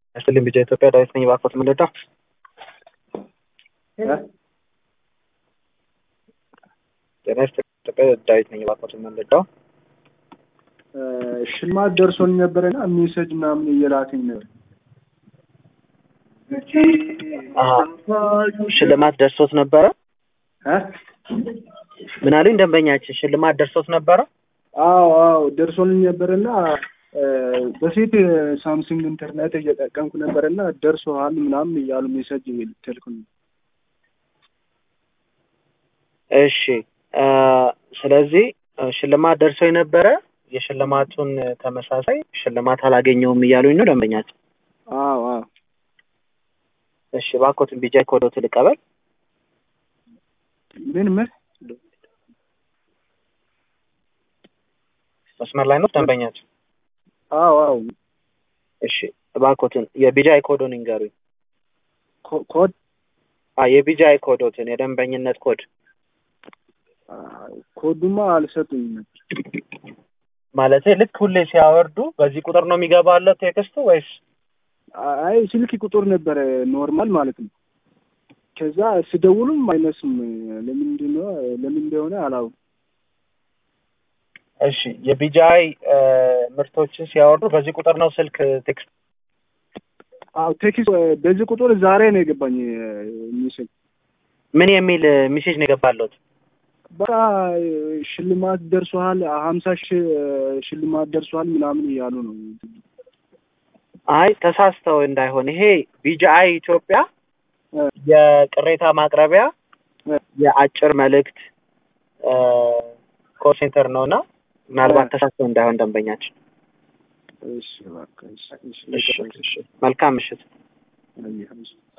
ያስልኝ ቢጫ ኢትዮጵያ ዳዊት ነኝ። እባክዎት ምንድን ነው? ጤና ይስጥልኝ ኢትዮጵያ ዳዊት ነኝ። እባክዎት ምንድን ነው? ሽልማት ደርሶኝ ነበረና ሜሴጅ ምናምን እየላከኝ ነበር። ሽልማት ደርሶት ነበረ? እ? ምን አሉኝ? ደንበኛችን ሽልማት ደርሶት ነበረ? አዎ አዎ ደርሶልኝ ነበርና በፊት ሳምሰንግ ኢንተርኔት እየጠቀምኩ ነበርና ደርሶሃል ምናምን እያሉ ሜሴጅ ልትልኩኝ። እሺ ስለዚህ ሽልማት ደርሶ የነበረ የሽልማቱን ተመሳሳይ ሽልማት አላገኘውም እያሉኝ ነው ደንበኛችን። አዎ አዎ እሺ እባክዎትን ቢጃ ኮዶት ልቀበል። ምን ምን መስመር ላይ ነው ደንበኛችን? አዎ አዎ እሺ እባክዎትን የቢጃይ ኮዶን ይንገሩኝ። ኮ- ኮድ አ የቢጃይ ኮዶትን የደንበኝነት ኮድ አ፣ ኮዱማ አልሰጡኝም ነበር። ማለት ልክ ሁሌ ሲያወርዱ በዚህ ቁጥር ነው የሚገባለት ቴክስቱ ወይስ? አይ ስልክ ቁጥር ነበረ ኖርማል ማለት ነው። ከዛ ስደውሉም አይነሱም። ለምንድን ነው ለምን እንደሆነ አላውቅም። እሺ የቢጃይ ምርቶችን ሲያወርዱ በዚህ ቁጥር ነው ስልክ ቴክስት አዎ ቴክስት በዚህ ቁጥር ዛሬ ነው የገባኝ ሜሴጅ። ምን የሚል ሜሴጅ ነው የገባለት? በቃ ሽልማት ደርሷል፣ ሀምሳ ሺህ ሽልማት ደርሷል ምናምን እያሉ ነው። አይ ተሳስተው እንዳይሆን ይሄ ቢጂአይ ኢትዮጵያ እ፣ የቅሬታ ማቅረቢያ እ፣ የአጭር መልእክት ኮል ሴንተር ነው እና ምናልባት እ። ተሳስተው እንዳይሆን ደንበኛችን። እሺ እባክህ፣ እሺ፣ እሺ፣ እሺ፣ እሺ። መልካም ምሽት።